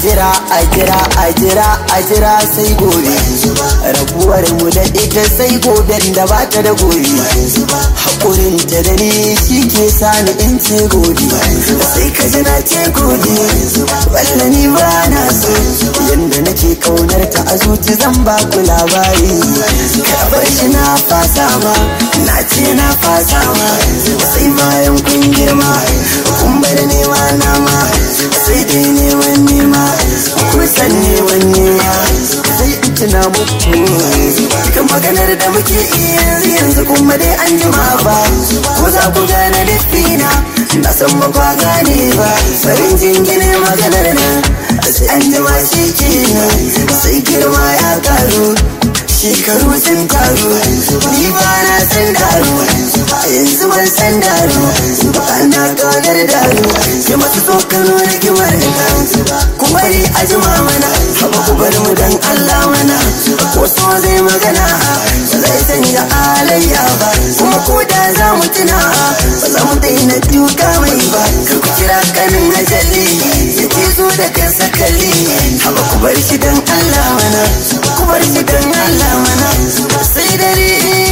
jira a jira a jira a jira sai gobe rabuwar mu da ita sai goben da ba ta da gobe haƙurin ta da ni shi ke sani in ce gobe sai ka ji na ce gobe walla ni ba na so yanda nake kaunar ta a zuci zan ba ku labari ka bar shi na fasa ma na ce na fasa ma sai bayan kun girma kun bar nema na ma sai dai neman nema kun san neman nema sai in tuna muku kan maganar da muke iya yanzu yanzu kuma dai an jima ba ko za ku gane lifina na san ba kwa gane ba farin jingine maganar nan sai an jima shi kenan sai girma ya karu shekaru sun taru ni ba na san daru a yanzu ban san daru ba na kaunar daru ya masu tsokano da kimar kuma ni a jima mana haba ku bar mu dan Allah mana ko so zai magana zai canja alayya ba kuma ko da za mu tuna ba za mu daina duka mai ba kar ku kira kanin ajali ya ce zo da kansa kalli haba ku bar shi dan Allah mana ku bar shi dan Allah mana sai dare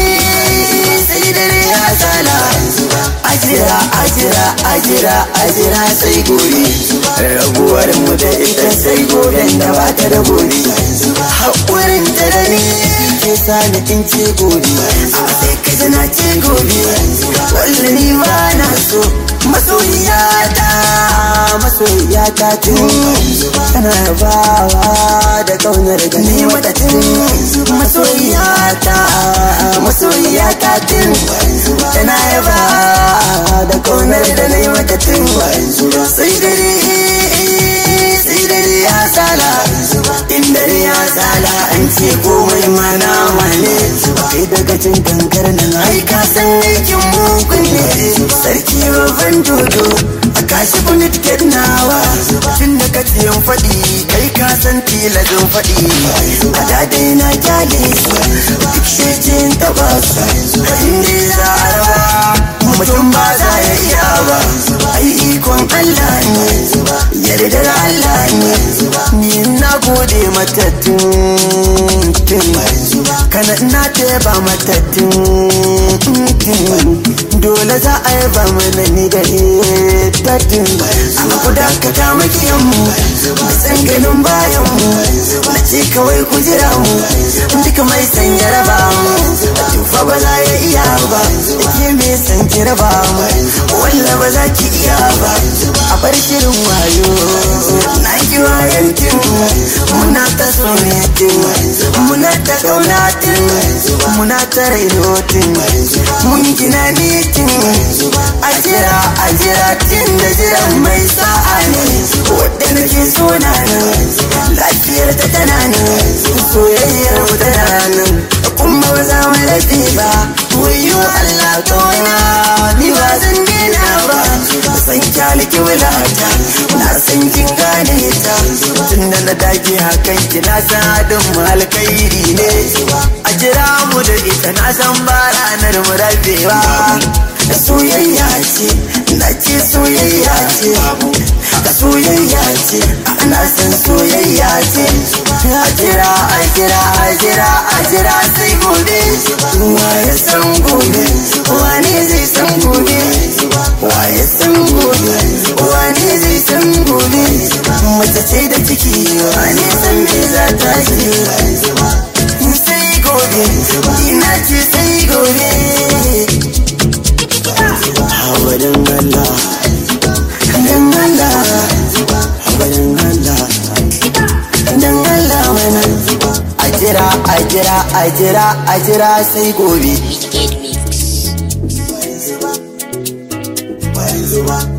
sai dare ya sala ajira ajira ajira ajira sai gobe rabuwar mu da ita sai goben da ba ta da gobe haƙurin ta da ni ke sani in ce gobe a sai ka ji na ce gobe wallahi ba na so masoyiyata masoyiyata tun tana yabawa da kaunar gani mata tun masoyiyata masoyiyata tun tana yabawa da kaunar da na yi mata tun sai dare sai dare ya sala in dare ya sala an ce komai mana wane kai daga cin kankar nan ai ka san aikin mugun ne sarki babban dodo a kashi kuni tiket nawa tun da ka tsiyan faɗi kai ka san tilazin faɗi a dadai na kyale su duk shejin taɓa su inda za a rawa mutum ba za ya iya ba ai ikon Allah ne yardar Allah ne ni na gode mata tun kana na teba mata tun dole za a yaba mana ni da ita tun amma ku dakata makiyan mu san ganin bayan mu na ce kawai ku jira mu duka mai san jaraba mu tufa ba za ya iya ba ke me san jaraba mu walla ba za ki iya ba a bar shirin wayo na ki wayan tun muna ta sonetin muna ta kaunatin muna ta rainotin mun gina nitin a jira a jira tin da jiran mai sa'a ne wadda nake so na nan lafiyar ta tana nan soyayyar mu tana nan kuma ba za mu rabe ba wayo Allah kawana ni ba zan dena ba san kyaliki wulata na san kin gane ta tun da na dage hakan ki na san hadin mu alkhairi ne a jira mu da ita na san ba ranar mu rabewa da soyayya ce na ce soyayya ce da soyayya ce ana san soyayya ce a jira a jira a jira a jira sai gobe waye san gobe wani zai san gobe waye san gobe wani zai san gobe mace ce da ciki wani san me za ta ce sai gobe ina ce sai gobe Hawarin Allah, dan Allah, hawarin Allah, dan Allah mana. A jira, a jira, a jira, a jira sai gobe. Wicked Mix. Bayan zuba, bayan zuba.